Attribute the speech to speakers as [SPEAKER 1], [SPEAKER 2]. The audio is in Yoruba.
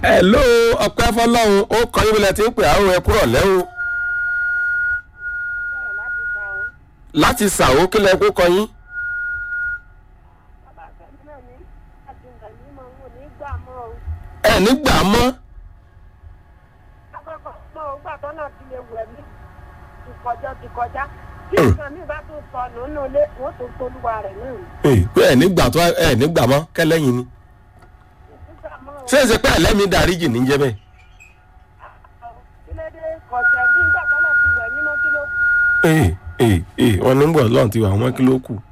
[SPEAKER 1] ẹ ló ọpẹ́ fọlọ́run ó kọ yín bílẹ̀ tí ń pè àrùn ẹ kúrọ̀ lẹ́wọ̀ láti ṣàwó kí lẹ kó kọ yín. ẹ nígbà mọ́ ẹ pé ẹ nígbà tó ẹ nígbà mọ́ kẹlẹ́yìn ni ṣé ẹ ṣe pé ẹlẹ́mìí dáríjì ní jẹ́ bẹ́ẹ̀. ee ee ee wọn ní bọ̀ lọ́n ti wà wọ́n kí ló kù.